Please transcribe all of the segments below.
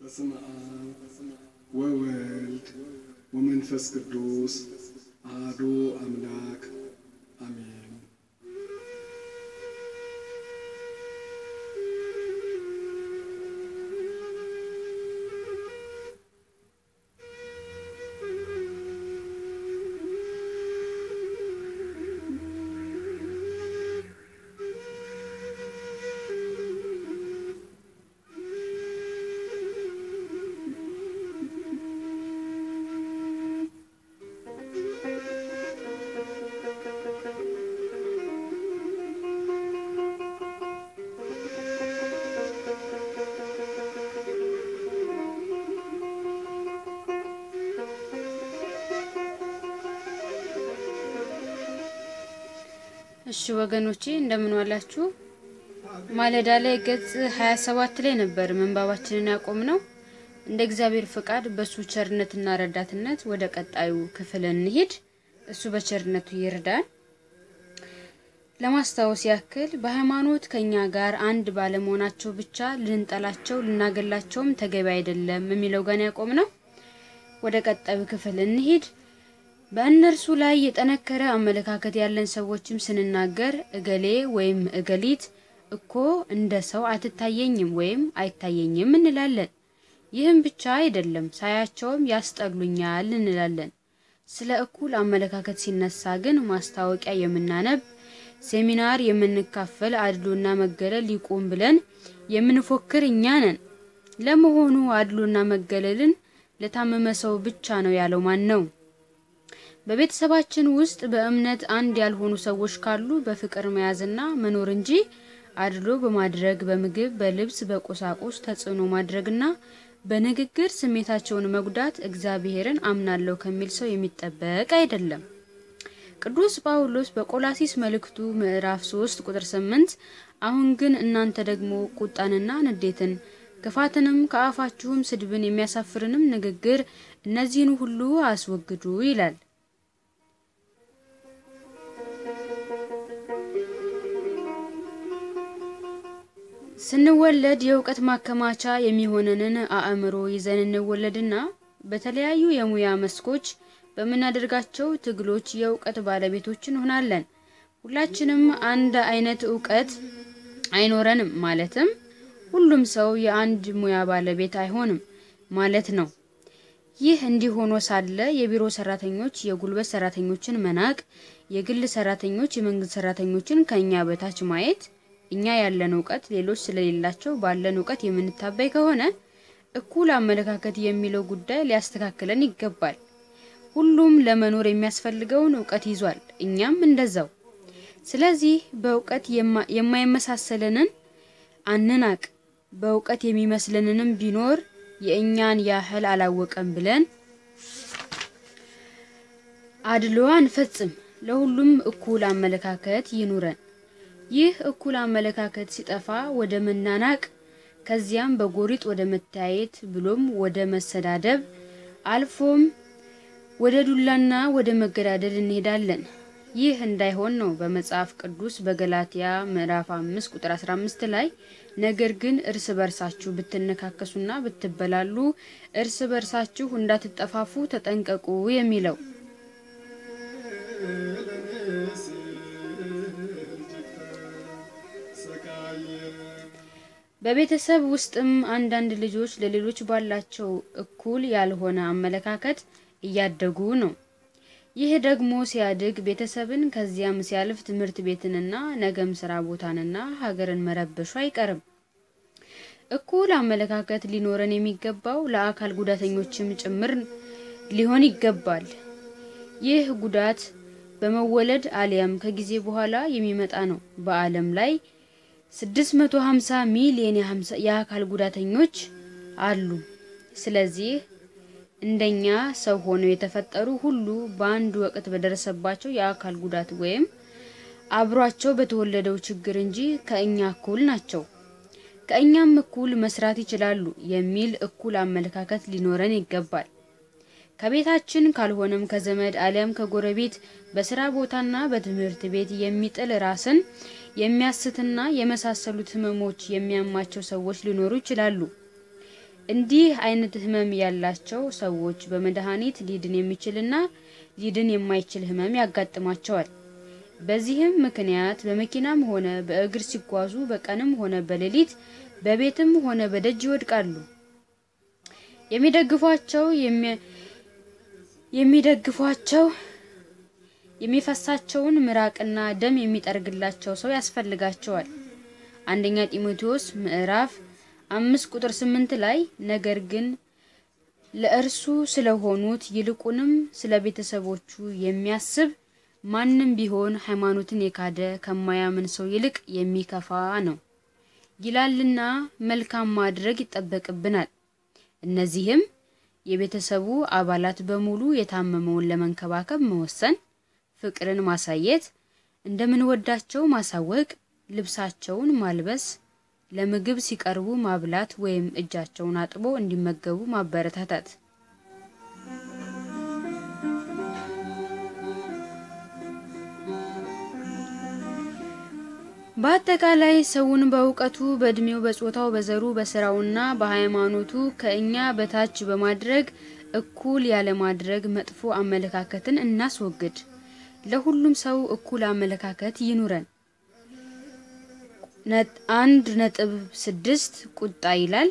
በስመ አብ ወወልድ ወመንፈስ ቅዱስ አሐዱ አምላክ አሜን። እሺ ወገኖቼ እንደምን ዋላችሁ? ማለዳ ላይ ገጽ 27 ላይ ነበር ምንባባችንን ያቆም ነው። እንደ እግዚአብሔር ፍቃድ በሱ ቸርነትና ረዳትነት ወደ ቀጣዩ ክፍል እንሂድ። እሱ በቸርነቱ ይርዳን። ለማስታወስ ያክል በሃይማኖት ከኛ ጋር አንድ ባለመሆናቸው ብቻ ልንጠላቸው ልናገላቸውም ተገቢ አይደለም የሚለው ጋር ያቆም ነው። ወደ ቀጣዩ ክፍል እንሂድ። በእነርሱ ላይ የጠነከረ አመለካከት ያለን ሰዎችም ስንናገር እገሌ ወይም እገሊት እኮ እንደ ሰው አትታየኝም ወይም አይታየኝም እንላለን። ይህም ብቻ አይደለም፣ ሳያቸውም ያስጠሉኛል እንላለን። ስለ እኩል አመለካከት ሲነሳ ግን ማስታወቂያ የምናነብ ሴሚናር የምንካፈል አድሎና መገለል ይቁም ብለን የምንፎክር እኛ ነን። ለመሆኑ አድሎና መገለልን ለታመመ ሰው ብቻ ነው ያለው ማን ነው? በቤተሰባችን ውስጥ በእምነት አንድ ያልሆኑ ሰዎች ካሉ በፍቅር መያዝና መኖር እንጂ አድሎ በማድረግ በምግብ፣ በልብስ፣ በቁሳቁስ ተጽዕኖ ማድረግና በንግግር ስሜታቸውን መጉዳት እግዚአብሔርን አምናለሁ ከሚል ሰው የሚጠበቅ አይደለም። ቅዱስ ጳውሎስ በቆላሲስ መልእክቱ ምዕራፍ 3 ቁጥር 8 አሁን ግን እናንተ ደግሞ ቁጣንና ንዴትን ክፋትንም ከአፋችሁም ስድብን የሚያሳፍርንም ንግግር እነዚህን ሁሉ አስወግዱ ይላል። ስንወለድ የእውቀት ማከማቻ የሚሆነንን አእምሮ ይዘን እንወለድና በተለያዩ የሙያ መስኮች በምናደርጋቸው ትግሎች የእውቀት ባለቤቶች እንሆናለን። ሁላችንም አንድ አይነት እውቀት አይኖረንም፣ ማለትም ሁሉም ሰው የአንድ ሙያ ባለቤት አይሆንም ማለት ነው። ይህ እንዲህ ሆኖ ሳለ የቢሮ ሰራተኞች የጉልበት ሰራተኞችን መናቅ፣ የግል ሰራተኞች የመንግስት ሰራተኞችን ከእኛ በታች ማየት እኛ ያለን እውቀት ሌሎች ስለሌላቸው ባለን እውቀት የምንታበይ ከሆነ እኩል አመለካከት የሚለው ጉዳይ ሊያስተካክለን ይገባል። ሁሉም ለመኖር የሚያስፈልገውን እውቀት ይዟል፣ እኛም እንደዛው። ስለዚህ በእውቀት የማይመሳሰለንን አንናቅ፣ በእውቀት የሚመስለንንም ቢኖር የእኛን ያህል አላወቀም ብለን አድሎ አንፈጽም። ለሁሉም እኩል አመለካከት ይኑረን። ይህ እኩል አመለካከት ሲጠፋ ወደ መናናቅ ከዚያም በጎሪጥ ወደ መተያየት ብሎም ወደ መሰዳደብ አልፎም ወደ ዱላና ወደ መገዳደል እንሄዳለን። ይህ እንዳይሆን ነው በመጽሐፍ ቅዱስ በገላትያ ምዕራፍ 5 ቁጥር 15 ላይ ነገር ግን እርስ በርሳችሁ ብትነካከሱና ብትበላሉ እርስ በርሳችሁ እንዳትጠፋፉ ተጠንቀቁ የሚለው። በቤተሰብ ውስጥም አንዳንድ ልጆች ለሌሎች ባላቸው እኩል ያልሆነ አመለካከት እያደጉ ነው። ይህ ደግሞ ሲያድግ ቤተሰብን ከዚያም ሲያልፍ ትምህርት ቤትንና ነገም ስራ ቦታንና ሀገርን መረበሹ አይቀርም። እኩል አመለካከት ሊኖረን የሚገባው ለአካል ጉዳተኞችም ጭምር ሊሆን ይገባል። ይህ ጉዳት በመወለድ አሊያም ከጊዜ በኋላ የሚመጣ ነው። በዓለም ላይ 650 ሚሊዮን የአካል ጉዳተኞች አሉ። ስለዚህ እንደኛ ሰው ሆነው የተፈጠሩ ሁሉ በአንድ ወቅት በደረሰባቸው የአካል ጉዳት ወይም አብሯቸው በተወለደው ችግር እንጂ ከእኛ እኩል ናቸው፣ ከእኛም እኩል መስራት ይችላሉ የሚል እኩል አመለካከት ሊኖረን ይገባል። ከቤታችን ካልሆነም ከዘመድ አሊያም ከጎረቤት በስራ ቦታና በትምህርት ቤት የሚጥል ራስን የሚያስትና የመሳሰሉት ህመሞች የሚያማቸው ሰዎች ሊኖሩ ይችላሉ። እንዲህ አይነት ህመም ያላቸው ሰዎች በመድኃኒት ሊድን የሚችልና ሊድን የማይችል ህመም ያጋጥማቸዋል። በዚህም ምክንያት በመኪናም ሆነ በእግር ሲጓዙ በቀንም ሆነ በሌሊት በቤትም ሆነ በደጅ ይወድቃሉ። የሚደግፏቸው የሚደግፏቸው የሚፈሳቸውን ምራቅና ደም የሚጠርግላቸው ሰው ያስፈልጋቸዋል። አንደኛ ጢሞቴዎስ ምዕራፍ አምስት ቁጥር ስምንት ላይ ነገር ግን ለእርሱ ስለሆኑት ይልቁንም ስለ ቤተሰቦቹ የሚያስብ ማንም ቢሆን ሃይማኖትን የካደ ከማያምን ሰው ይልቅ የሚከፋ ነው ይላልና መልካም ማድረግ ይጠበቅብናል። እነዚህም የቤተሰቡ አባላት በሙሉ የታመመውን ለመንከባከብ መወሰን፣ ፍቅርን ማሳየት፣ እንደምንወዳቸው ማሳወቅ፣ ልብሳቸውን ማልበስ፣ ለምግብ ሲቀርቡ ማብላት ወይም እጃቸውን አጥቦ እንዲመገቡ ማበረታታት። በአጠቃላይ ሰውን በእውቀቱ፣ በእድሜው፣ በጾታው፣ በዘሩ፣ በስራውና በሃይማኖቱ ከእኛ በታች በማድረግ እኩል ያለማድረግ መጥፎ አመለካከትን እናስወግድ። ለሁሉም ሰው እኩል አመለካከት ይኑረን። አንድ ነጥብ ስድስት ቁጣ ይላል።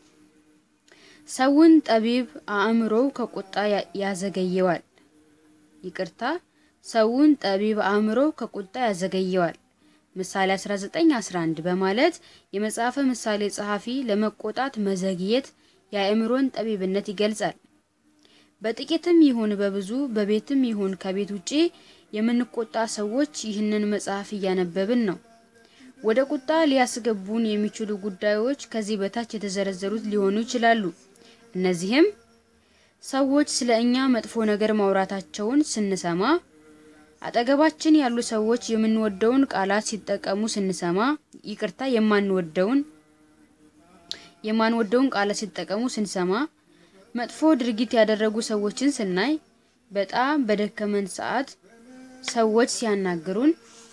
ሰውን ጠቢብ አእምሮው ከቁጣ ያዘገየዋል። ይቅርታ፣ ሰውን ጠቢብ አእምሮው ከቁጣ ያዘገየዋል ምሳሌ 19:11 በማለት የመጽሐፈ ምሳሌ ጸሐፊ ለመቆጣት መዘግየት የአእምሮን ጠቢብነት ይገልጻል። በጥቂትም ይሁን በብዙ በቤትም ይሁን ከቤት ውጪ የምንቆጣ ሰዎች ይህንን መጽሐፍ እያነበብን ነው። ወደ ቁጣ ሊያስገቡን የሚችሉ ጉዳዮች ከዚህ በታች የተዘረዘሩት ሊሆኑ ይችላሉ። እነዚህም ሰዎች ስለ እኛ መጥፎ ነገር ማውራታቸውን ስንሰማ፣ አጠገባችን ያሉ ሰዎች የምንወደውን ቃላት ሲጠቀሙ ስንሰማ፣ ይቅርታ የማንወደውን የማንወደውን ቃላት ሲጠቀሙ ስንሰማ፣ መጥፎ ድርጊት ያደረጉ ሰዎችን ስናይ፣ በጣም በደከመን ሰዓት ሰዎች ሲያናግሩን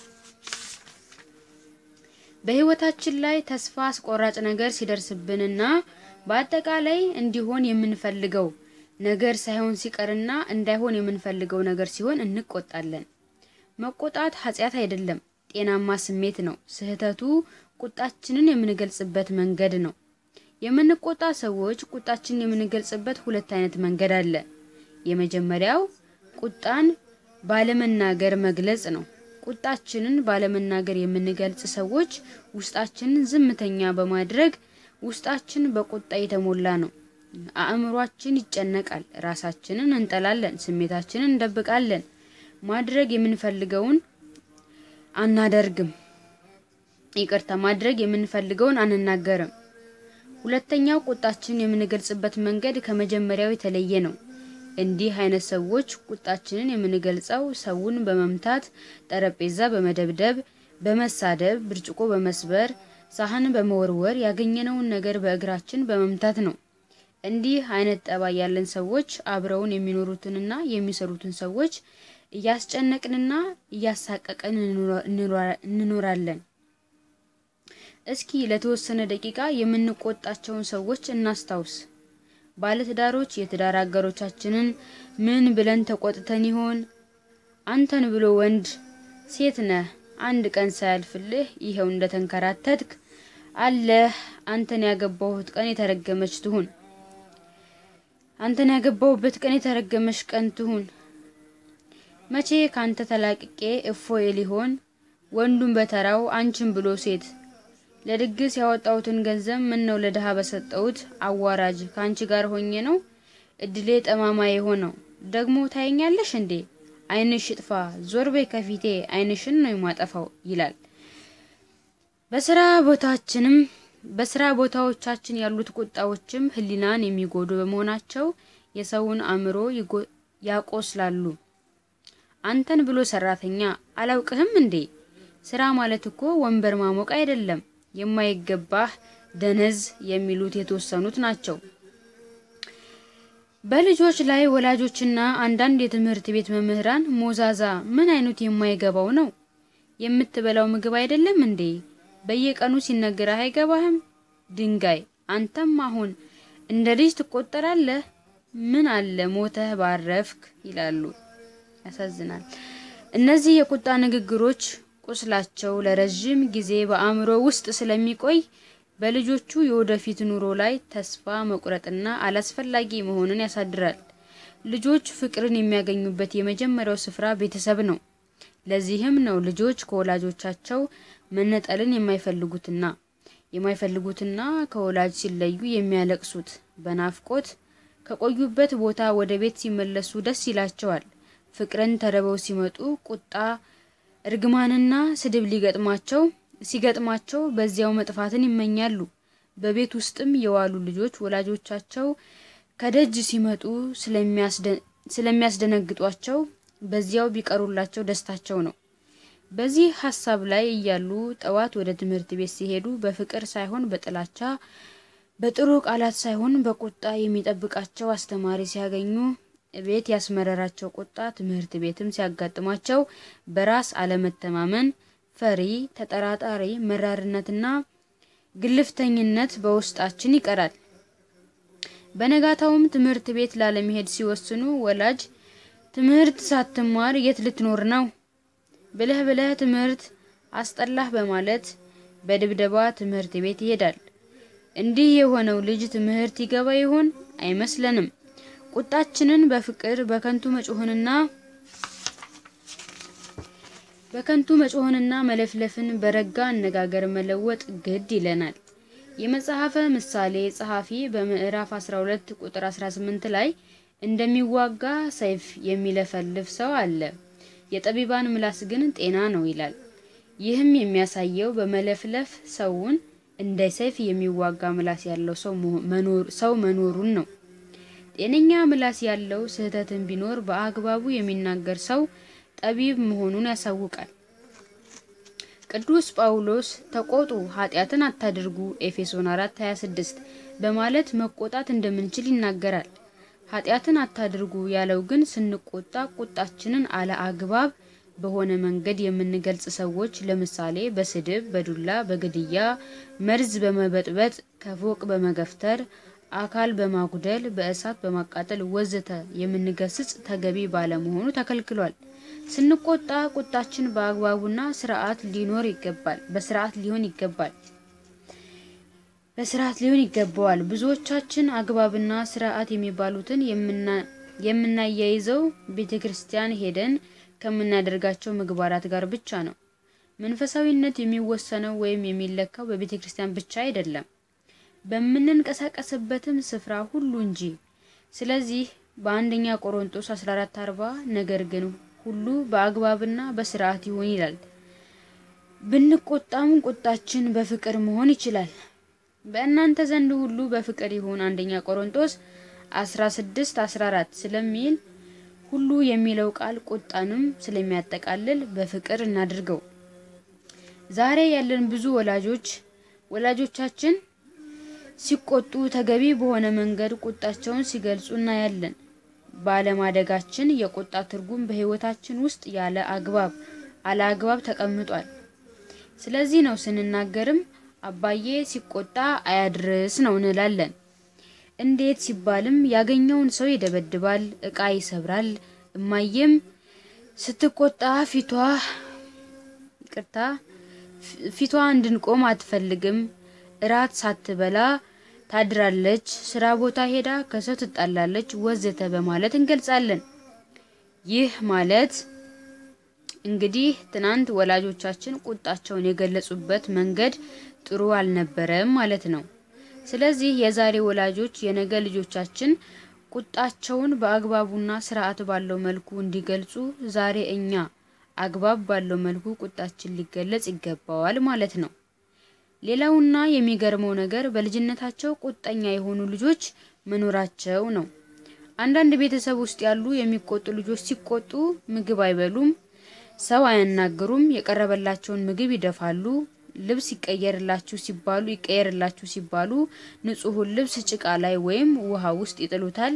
በህይወታችን ላይ ተስፋ አስቆራጭ ነገር ሲደርስብንና በአጠቃላይ እንዲሆን የምንፈልገው ነገር ሳይሆን ሲቀርና እንዳይሆን የምንፈልገው ነገር ሲሆን እንቆጣለን። መቆጣት ኃጢአት አይደለም፣ ጤናማ ስሜት ነው። ስህተቱ ቁጣችንን የምንገልጽበት መንገድ ነው። የምንቆጣ ሰዎች ቁጣችንን የምንገልጽበት ሁለት አይነት መንገድ አለ። የመጀመሪያው ቁጣን ባለመናገር መግለጽ ነው። ቁጣችንን ባለመናገር የምንገልጽ ሰዎች ውስጣችንን ዝምተኛ በማድረግ ውስጣችን በቁጣ የተሞላ ነው። አእምሯችን ይጨነቃል፣ ራሳችንን እንጠላለን፣ ስሜታችንን እንደብቃለን፣ ማድረግ የምንፈልገውን አናደርግም። ይቅርታ፣ ማድረግ የምንፈልገውን አንናገርም። ሁለተኛው ቁጣችንን የምንገልጽበት መንገድ ከመጀመሪያው የተለየ ነው። እንዲህ አይነት ሰዎች ቁጣችንን የምንገልጸው ሰውን በመምታት፣ ጠረጴዛ በመደብደብ፣ በመሳደብ፣ ብርጭቆ በመስበር፣ ሳህን በመወርወር፣ ያገኘነውን ነገር በእግራችን በመምታት ነው። እንዲህ አይነት ጠባይ ያለን ሰዎች አብረውን የሚኖሩትንና የሚሰሩትን ሰዎች እያስጨነቅንና እያሳቀቀን እንኖራለን። እስኪ ለተወሰነ ደቂቃ የምንቆጣቸውን ሰዎች እናስታውስ። ባለትዳሮች የትዳር አጋሮቻችንን ምን ብለን ተቆጥተን ይሆን? አንተን ብሎ ወንድ ሴት ነህ፣ አንድ ቀን ሳያልፍልህ ይኸው እንደተንከራተትክ አለህ። አንተን ያገባሁት ቀን የተረገመች ትሁን። አንተን ያገባሁበት ቀን የተረገመች ቀን ትሁን። መቼ ካንተ ተላቅቄ እፎይ ሊሆን ወንዱን በተራው አንቺን ብሎ ሴት ለድግስ ያወጣሁትን ገንዘብ ምን ነው ለድሃ በሰጠሁት። አዋራጅ ከአንቺ ጋር ሆኜ ነው እድሌ ጠማማ የሆነው። ደግሞ ታየኛለሽ እንዴ? ዓይንሽ ይጥፋ፣ ዞር በይ ከፊቴ፣ ዓይንሽን ነው የማጠፋው ይላል። በስራ ቦታችንም በስራ ቦታዎቻችን ያሉት ቁጣዎችም ሕሊናን የሚጎዱ በመሆናቸው የሰውን አእምሮ ያቆስላሉ። አንተን ብሎ ሰራተኛ አላውቅህም እንዴ? ስራ ማለት እኮ ወንበር ማሞቅ አይደለም። የማይገባህ ደነዝ የሚሉት የተወሰኑት ናቸው። በልጆች ላይ ወላጆችና አንዳንድ የትምህርት ቤት መምህራን ሞዛዛ ምን አይነቱ የማይገባው ነው? የምትበላው ምግብ አይደለም እንዴ? በየቀኑ ሲነገርህ አይገባህም? ድንጋይ አንተም አሁን እንደ ልጅ ትቆጠራለህ? ምን አለ ሞተህ ባረፍክ ይላሉ። ያሳዝናል። እነዚህ የቁጣ ንግግሮች ቁስላቸው ለረዥም ጊዜ በአእምሮ ውስጥ ስለሚቆይ በልጆቹ የወደፊት ኑሮ ላይ ተስፋ መቁረጥና አላስፈላጊ መሆንን ያሳድራል። ልጆች ፍቅርን የሚያገኙበት የመጀመሪያው ስፍራ ቤተሰብ ነው። ለዚህም ነው ልጆች ከወላጆቻቸው መነጠልን የማይፈልጉትና የማይፈልጉትና ከወላጅ ሲለዩ የሚያለቅሱት። በናፍቆት ከቆዩበት ቦታ ወደ ቤት ሲመለሱ ደስ ይላቸዋል። ፍቅርን ተርበው ሲመጡ ቁጣ፣ እርግማንና ስድብ ሊገጥማቸው ሲገጥማቸው በዚያው መጥፋትን ይመኛሉ። በቤት ውስጥም የዋሉ ልጆች ወላጆቻቸው ከደጅ ሲመጡ ስለሚያስደነግጧቸው በዚያው ቢቀሩላቸው ደስታቸው ነው። በዚህ ሀሳብ ላይ እያሉ ጠዋት ወደ ትምህርት ቤት ሲሄዱ በፍቅር ሳይሆን በጥላቻ በጥሩ ቃላት ሳይሆን በቁጣ የሚጠብቃቸው አስተማሪ ሲያገኙ ቤት ያስመረራቸው ቁጣ ትምህርት ቤትም ሲያጋጥማቸው በራስ አለመተማመን፣ ፈሪ፣ ተጠራጣሪ፣ መራርነትና ግልፍተኝነት በውስጣችን ይቀራል። በነጋታውም ትምህርት ቤት ላለመሄድ ሲወስኑ ወላጅ ትምህርት ሳትማር የት ልትኖር ነው ብለህ ብለህ ትምህርት አስጠላህ በማለት በድብደባ ትምህርት ቤት ይሄዳል። እንዲህ የሆነው ልጅ ትምህርት ይገባ ይሆን? አይመስለንም። ቁጣችንን በፍቅር በከንቱ መጮህንና በከንቱ መጮህንና መለፍለፍን በረጋ አነጋገር መለወጥ ግድ ይለናል። የመጽሐፈ ምሳሌ ጸሐፊ በምዕራፍ 12 ቁጥር 18 ላይ እንደሚዋጋ ሰይፍ የሚለፈልፍ ሰው አለ፣ የጠቢባን ምላስ ግን ጤና ነው ይላል። ይህም የሚያሳየው በመለፍለፍ ሰውን እንደ ሰይፍ የሚዋጋ ምላስ ያለው ሰው መኖሩን ነው። ጤነኛ ምላስ ያለው ስህተትን ቢኖር በአግባቡ የሚናገር ሰው ጠቢብ መሆኑን ያሳውቃል። ቅዱስ ጳውሎስ ተቆጡ፣ ኃጢአትን አታድርጉ ኤፌሶን 4:26 በማለት መቆጣት እንደምንችል ይናገራል። ኃጢአትን አታድርጉ ያለው ግን ስንቆጣ ቁጣችንን አለ አግባብ በሆነ መንገድ የምንገልጽ ሰዎች ለምሳሌ በስድብ፣ በዱላ፣ በግድያ፣ መርዝ በመበጥበጥ፣ ከፎቅ በመገፍተር፣ አካል በማጉደል፣ በእሳት በማቃጠል ወዘተ የምንገስጽ ተገቢ ባለመሆኑ ተከልክሏል። ስንቆጣ ቁጣችን በአግባቡና ስርዓት ሊኖር ይገባል በስርዓት ሊሆን ይገባል በስርዓት ሊሆን ይገባዋል። ብዙዎቻችን አግባብና ስርዓት የሚባሉትን የምናያይዘው ቤተ ክርስቲያን ሄደን ከምናደርጋቸው ምግባራት ጋር ብቻ ነው። መንፈሳዊነት የሚወሰነው ወይም የሚለካው በቤተ ክርስቲያን ብቻ አይደለም፣ በምንንቀሳቀስበትም ስፍራ ሁሉ እንጂ። ስለዚህ በአንደኛ ቆሮንጦስ 1440 ነገር ግን ሁሉ በአግባብና በስርዓት ይሁን ይላል። ብንቆጣም ቁጣችን በፍቅር መሆን ይችላል። በእናንተ ዘንድ ሁሉ በፍቅር ይሁን አንደኛ ቆሮንጦስ 16 14 ስለሚል ሁሉ የሚለው ቃል ቁጣንም ስለሚያጠቃልል በፍቅር እናድርገው። ዛሬ ያለን ብዙ ወላጆች ወላጆቻችን ሲቆጡ ተገቢ በሆነ መንገድ ቁጣቸውን ሲገልጹ እናያለን። ባለማደጋችን የቁጣ ትርጉም በሕይወታችን ውስጥ ያለ አግባብ አለ አግባብ ተቀምጧል። ስለዚህ ነው ስንናገርም አባዬ ሲቆጣ አያድርስ ነው እንላለን። እንዴት ሲባልም ያገኘውን ሰው ይደበድባል፣ እቃ ይሰብራል። እማዬም ስትቆጣ ፊቷ ቅርታ ፊቷ እንድንቆም አትፈልግም። እራት ሳትበላ ታድራለች፣ ስራ ቦታ ሄዳ ከሰው ትጣላለች፣ ወዘተ በማለት እንገልጻለን። ይህ ማለት እንግዲህ ትናንት ወላጆቻችን ቁጣቸውን የገለጹበት መንገድ ጥሩ አልነበረም ማለት ነው። ስለዚህ የዛሬ ወላጆች የነገ ልጆቻችን ቁጣቸውን በአግባቡና ስርዓት ባለው መልኩ እንዲገልጹ ዛሬ እኛ አግባብ ባለው መልኩ ቁጣችን ሊገለጽ ይገባዋል ማለት ነው። ሌላውና የሚገርመው ነገር በልጅነታቸው ቁጠኛ የሆኑ ልጆች መኖራቸው ነው። አንዳንድ ቤተሰብ ውስጥ ያሉ የሚቆጡ ልጆች ሲቆጡ ምግብ አይበሉም፣ ሰው አያናግሩም፣ የቀረበላቸውን ምግብ ይደፋሉ። ልብስ ይቀየርላችሁ ሲባሉ ይቀየርላችሁ ሲባሉ ንጹሑን ልብስ ጭቃ ላይ ወይም ውሃ ውስጥ ይጥሉታል።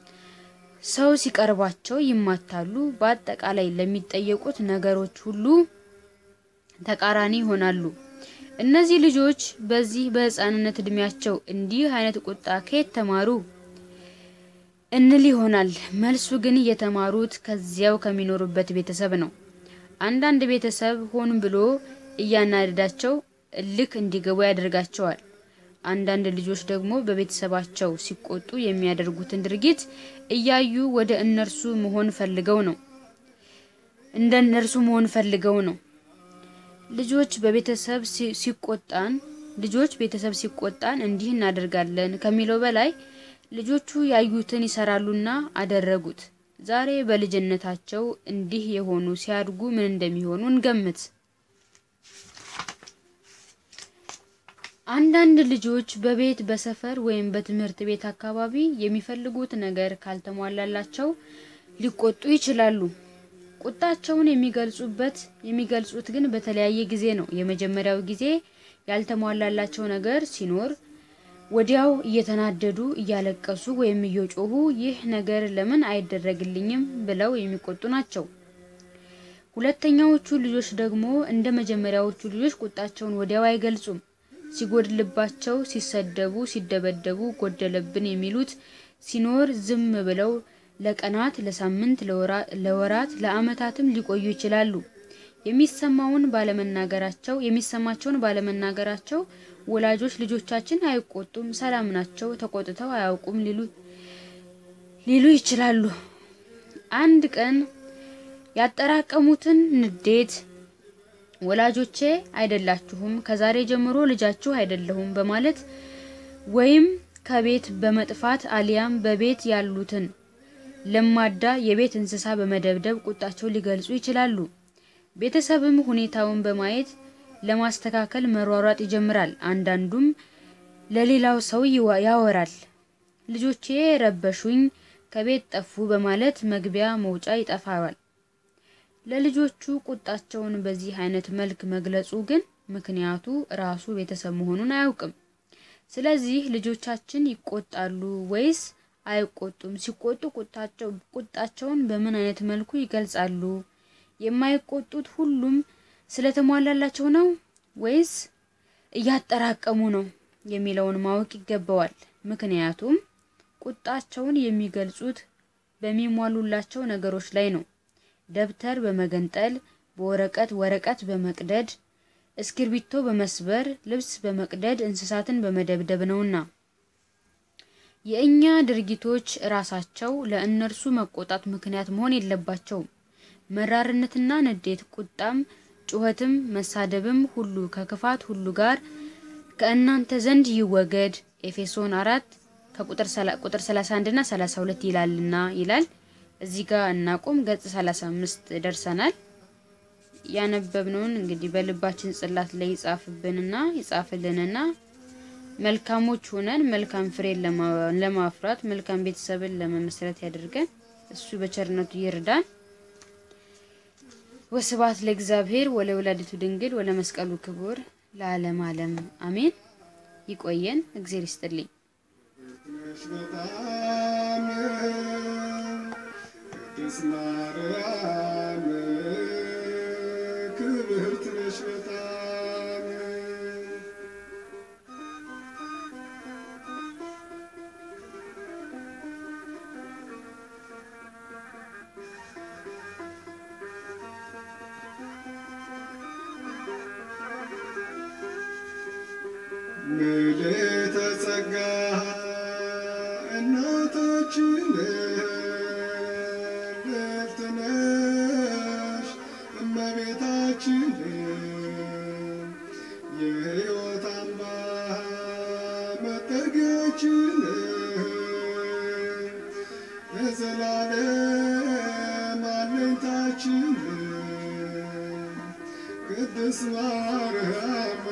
ሰው ሲቀርባቸው ይማታሉ። በአጠቃላይ ለሚጠየቁት ነገሮች ሁሉ ተቃራኒ ይሆናሉ። እነዚህ ልጆች በዚህ በሕፃንነት እድሜያቸው እንዲህ አይነት ቁጣ ከየት ተማሩ እንል ይሆናል። መልሱ ግን የተማሩት ከዚያው ከሚኖሩበት ቤተሰብ ነው። አንዳንድ ቤተሰብ ሆን ብሎ እያናደዳቸው እልክ እንዲገቡ ያደርጋቸዋል። አንዳንድ ልጆች ደግሞ በቤተሰባቸው ሲቆጡ የሚያደርጉትን ድርጊት እያዩ ወደ እነርሱ መሆን ፈልገው ነው እንደ እነርሱ መሆን ፈልገው ነው። ልጆች በቤተሰብ ሲቆጣን ልጆች ቤተሰብ ሲቆጣን እንዲህ እናደርጋለን ከሚለው በላይ ልጆቹ ያዩትን ይሰራሉና አደረጉት። ዛሬ በልጅነታቸው እንዲህ የሆኑ ሲያድጉ ምን እንደሚሆኑ እንገምት። አንዳንድ ልጆች በቤት በሰፈር ወይም በትምህርት ቤት አካባቢ የሚፈልጉት ነገር ካልተሟላላቸው ሊቆጡ ይችላሉ። ቁጣቸውን የሚገልጹበት የሚገልጹት ግን በተለያየ ጊዜ ነው። የመጀመሪያው ጊዜ ያልተሟላላቸው ነገር ሲኖር ወዲያው እየተናደዱ እያለቀሱ ወይም እየጮሁ ይህ ነገር ለምን አይደረግልኝም ብለው የሚቆጡ ናቸው። ሁለተኛዎቹ ልጆች ደግሞ እንደ መጀመሪያዎቹ ልጆች ቁጣቸውን ወዲያው አይገልጹም። ሲጎድልባቸው፣ ሲሰደቡ፣ ሲደበደቡ ጎደለብን የሚሉት ሲኖር ዝም ብለው ለቀናት፣ ለሳምንት፣ ለወራት፣ ለዓመታትም ሊቆዩ ይችላሉ። የሚሰማውን ባለመናገራቸው የሚሰማቸውን ባለመናገራቸው ወላጆች ልጆቻችን አይቆጡም፣ ሰላም ናቸው፣ ተቆጥተው አያውቁም ሊሉ ሊሉ ይችላሉ። አንድ ቀን ያጠራቀሙትን ንዴት ወላጆቼ አይደላችሁም፣ ከዛሬ ጀምሮ ልጃችሁ አይደለሁም በማለት ወይም ከቤት በመጥፋት አሊያም በቤት ያሉትን ለማዳ የቤት እንስሳ በመደብደብ ቁጣቸው ሊገልጹ ይችላሉ። ቤተሰብም ሁኔታውን በማየት ለማስተካከል መሯሯጥ ይጀምራል። አንዳንዱም ለሌላው ሰው ያወራል። ልጆቼ ረበሹኝ፣ ከቤት ጠፉ በማለት መግቢያ መውጫ ይጠፋዋል። ለልጆቹ ቁጣቸውን በዚህ አይነት መልክ መግለጹ ግን ምክንያቱ ራሱ ቤተሰብ መሆኑን አያውቅም። ስለዚህ ልጆቻችን ይቆጣሉ ወይስ አይቆጡም? ሲቆጡ ቁጣቸው ቁጣቸውን በምን አይነት መልኩ ይገልጻሉ? የማይቆጡት ሁሉም ስለተሟላላቸው ነው ወይስ እያጠራቀሙ ነው የሚለውን ማወቅ ይገባዋል። ምክንያቱም ቁጣቸውን የሚገልጹት በሚሟሉላቸው ነገሮች ላይ ነው። ደብተር በመገንጠል፣ በወረቀት ወረቀት በመቅደድ፣ እስክርቢቶ በመስበር፣ ልብስ በመቅደድ፣ እንስሳትን በመደብደብ ነውና የእኛ ድርጊቶች ራሳቸው ለእነርሱ መቆጣት ምክንያት መሆን የለባቸውም። መራርነትና ንዴት፣ ቁጣም፣ ጩኸትም፣ መሳደብም ሁሉ ከክፋት ሁሉ ጋር ከእናንተ ዘንድ ይወገድ ኤፌሶን አራት ከቁጥር 31 እና 32 ይላልና ይላል። እዚህ ጋር እናቁም። ገጽ 35 ደርሰናል። ያነበብነውን እንግዲህ በልባችን ጽላት ላይ ይጻፍብንና ይጻፍልንና መልካሞች ሆነን መልካም ፍሬን ለማፍራት መልካም ቤተሰብን ለመመስረት ያደርገን። እሱ በቸርነቱ ይርዳን። ወስብሐት ለእግዚአብሔር ወለወላዲቱ ድንግል ወለመስቀሉ ክቡር ለዓለም ዓለም አሜን። ይቆየን። እግዜር ይስጥልኝ። በጣም ቅድስት ማርያም ክብርት ነሽ በጣም ምልዕተ ጸጋ እናታችን ልዕልት ነሽ እመቤታችን የሕይወት አምባ መጠጊያችን የዘላለም አለኝታችን ቅድስት ማርያም